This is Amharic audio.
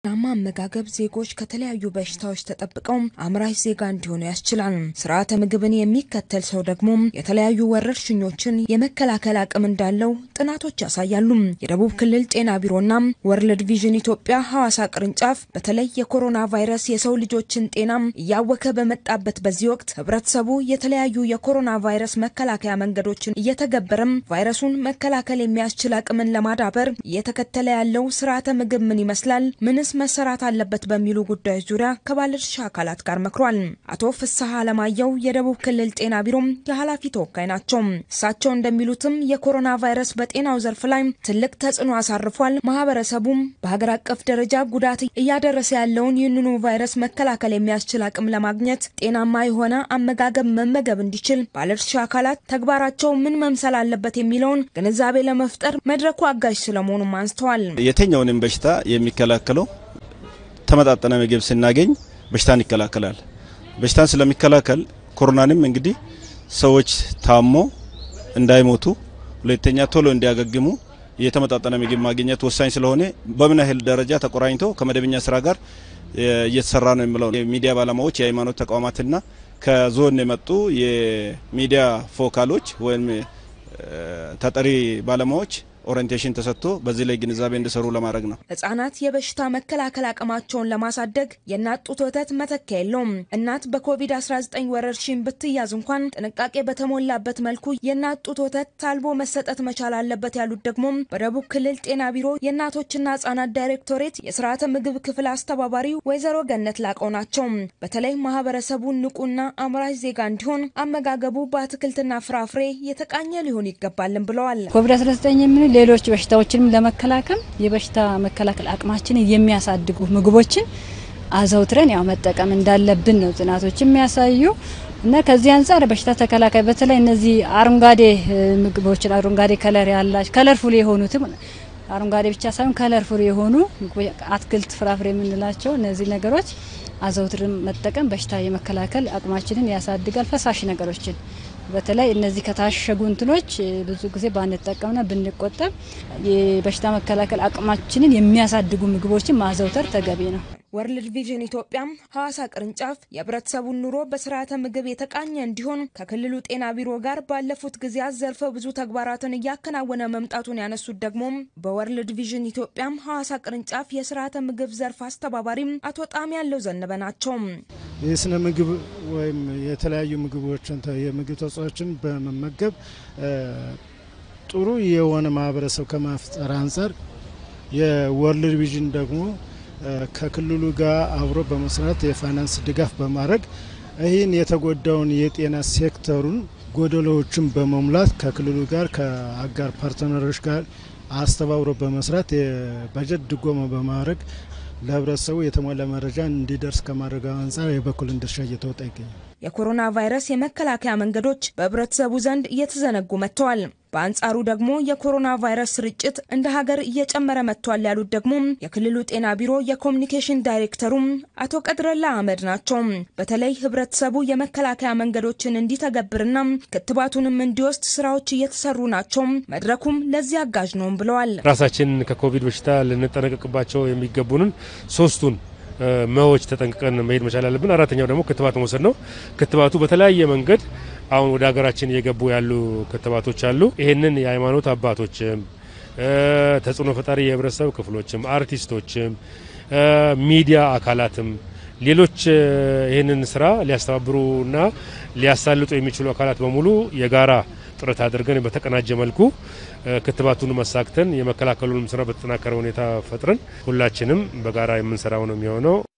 ጤናማ አመጋገብ ዜጎች ከተለያዩ በሽታዎች ተጠብቀው አምራች ዜጋ እንዲሆኑ ያስችላል። ስርዓተ ምግብን የሚከተል ሰው ደግሞ የተለያዩ ወረርሽኞችን የመከላከል አቅም እንዳለው ጥናቶች ያሳያሉ። የደቡብ ክልል ጤና ቢሮና ወርልድ ቪዥን ኢትዮጵያ ሐዋሳ ቅርንጫፍ በተለይ የኮሮና ቫይረስ የሰው ልጆችን ጤና እያወከ በመጣበት በዚህ ወቅት ህብረተሰቡ የተለያዩ የኮሮና ቫይረስ መከላከያ መንገዶችን እየተገበረም ቫይረሱን መከላከል የሚያስችል አቅምን ለማዳበር እየተከተለ ያለው ስርዓተ ምግብ ምን ይመስላል? ምንስ መሰራት አለበት? በሚሉ ጉዳዮች ዙሪያ ከባለድርሻ አካላት ጋር መክሯል። አቶ ፍስሐ አለማየሁ የደቡብ ክልል ጤና ቢሮም የኃላፊ ተወካይ ናቸው። እሳቸው እንደሚሉትም የኮሮና ቫይረስ በጤናው ዘርፍ ላይ ትልቅ ተጽዕኖ አሳርፏል። ማህበረሰቡም በሀገር አቀፍ ደረጃ ጉዳት እያደረሰ ያለውን ይህንኑ ቫይረስ መከላከል የሚያስችል አቅም ለማግኘት ጤናማ የሆነ አመጋገብ መመገብ እንዲችል ባለድርሻ አካላት ተግባራቸው ምን መምሰል አለበት የሚለውን ግንዛቤ ለመፍጠር መድረኩ አጋዥ ስለመሆኑም አንስተዋል። የትኛውንም በሽታ የሚከላከለው ተመጣጠነ ምግብ ስናገኝ በሽታን ይከላከላል። በሽታን ስለሚከላከል ኮሮናንም እንግዲህ ሰዎች ታሞ እንዳይሞቱ፣ ሁለተኛ ቶሎ እንዲያገግሙ የተመጣጠነ ምግብ ማግኘት ወሳኝ ስለሆነ በምን ያህል ደረጃ ተቆራኝቶ ከመደበኛ ስራ ጋር እየተሰራ ነው የሚለው የሚዲያ ባለሙያዎች፣ የሃይማኖት ተቋማትና ከዞን የመጡ የሚዲያ ፎካሎች ወይም ተጠሪ ባለሙያዎች ኦሪንቴሽን ተሰጥቶ በዚህ ላይ ግንዛቤ እንዲሰሩ ለማድረግ ነው። ህጻናት የበሽታ መከላከል አቅማቸውን ለማሳደግ የእናት ጡት ወተት መተኪያ የለውም። እናት በኮቪድ-19 ወረርሽኝ ብትያዝ እንኳን ጥንቃቄ በተሞላበት መልኩ የእናት ጡት ወተት ታልቦ መሰጠት መቻል አለበት ያሉት ደግሞ በደቡብ ክልል ጤና ቢሮ የእናቶችና ህጻናት ዳይሬክቶሬት የስርዓተ ምግብ ክፍል አስተባባሪ ወይዘሮ ገነት ላቀው ናቸው። በተለይ ማህበረሰቡ ንቁና አምራች ዜጋ እንዲሆን አመጋገቡ በአትክልትና ፍራፍሬ የተቃኘ ሊሆን ይገባልን ብለዋል። ኮቪድ-19 የምን ሌሎች በሽታዎችንም ለመከላከል የበሽታ መከላከል አቅማችንን የሚያሳድጉ ምግቦችን አዘውትረን ያው መጠቀም እንዳለብን ነው ጥናቶች የሚያሳዩ እና ከዚህ አንጻር በሽታ ተከላካይ በተለይ እነዚህ አረንጓዴ ምግቦችን አረንጓዴ ከለር ያላቸው ከለርፉል የሆኑትም አረንጓዴ ብቻ ሳይሆን ከለርፉል የሆኑ አትክልት፣ ፍራፍሬ የምንላቸው እነዚህ ነገሮች አዘውትርን መጠቀም በሽታ የመከላከል አቅማችንን ያሳድጋል። ፈሳሽ ነገሮችን በተለይ እነዚህ ከታሸጉ እንትኖች ብዙ ጊዜ ባንጠቀምና ብንቆጠብ የበሽታ መከላከል አቅማችንን የሚያሳድጉ ምግቦችን ማዘውተር ተገቢ ነው። ወርልድ ቪዥን ኢትዮጵያም ሐዋሳ ቅርንጫፍ የህብረተሰቡን ኑሮ በስርዓተ ምግብ የተቃኘ እንዲሆን ከክልሉ ጤና ቢሮ ጋር ባለፉት ጊዜያት ዘርፈ ብዙ ተግባራትን እያከናወነ መምጣቱን ያነሱት ደግሞ በወርልድ ቪዥን ኢትዮጵያም ሐዋሳ ቅርንጫፍ የስርዓተ ምግብ ዘርፍ አስተባባሪም አቶ ጣም ያለው ዘነበ ናቸው። የስነ ምግብ ወይም የተለያዩ ምግቦችን የምግብ ተዋጽኦችን በመመገብ ጥሩ የሆነ ማህበረሰብ ከማፍጠር አንጻር የወርልድ ቪዥን ደግሞ ከክልሉ ጋር አብሮ በመስራት የፋይናንስ ድጋፍ በማድረግ ይህን የተጎዳውን የጤና ሴክተሩን ጎደሎዎችን በመሙላት ከክልሉ ጋር ከአጋር ፓርትነሮች ጋር አስተባብሮ በመስራት የበጀት ድጎማ በማድረግ ለህብረተሰቡ የተሟላ መረጃ እንዲደርስ ከማድረግ አንጻር የበኩልን ድርሻ እየተወጣ ይገኛል። የኮሮና ቫይረስ የመከላከያ መንገዶች በህብረተሰቡ ዘንድ እየተዘነጉ መጥተዋል። በአንጻሩ ደግሞ የኮሮና ቫይረስ ስርጭት እንደ ሀገር እየጨመረ መጥቷል ያሉት ደግሞ የክልሉ ጤና ቢሮ የኮሚኒኬሽን ዳይሬክተሩም አቶ ቀድረላ አህመድ ናቸው። በተለይ ህብረተሰቡ የመከላከያ መንገዶችን እንዲተገብርና ክትባቱንም እንዲወስድ ስራዎች እየተሰሩ ናቸው። መድረኩም ለዚህ አጋዥ ነውም ብለዋል። ራሳችን ከኮቪድ በሽታ ልንጠነቀቅባቸው የሚገቡንን ሶስቱን መዎች ተጠንቅቀን መሄድ መቻል አለብን። አራተኛው ደግሞ ክትባት መውሰድ ነው። ክትባቱ በተለያየ መንገድ አሁን ወደ ሀገራችን እየገቡ ያሉ ክትባቶች አሉ። ይህንን የሃይማኖት አባቶችም ተጽዕኖ ፈጣሪ የህብረተሰብ ክፍሎችም፣ አርቲስቶችም፣ ሚዲያ አካላትም ሌሎች ይህንን ስራ ሊያስተባብሩና ሊያሳልጡ የሚችሉ አካላት በሙሉ የጋራ ጥረት አድርገን በተቀናጀ መልኩ ክትባቱን መሳክተን የመከላከሉንም ስራ በተጠናከረ ሁኔታ ፈጥረን ሁላችንም በጋራ የምንሰራው ነው የሚሆነው።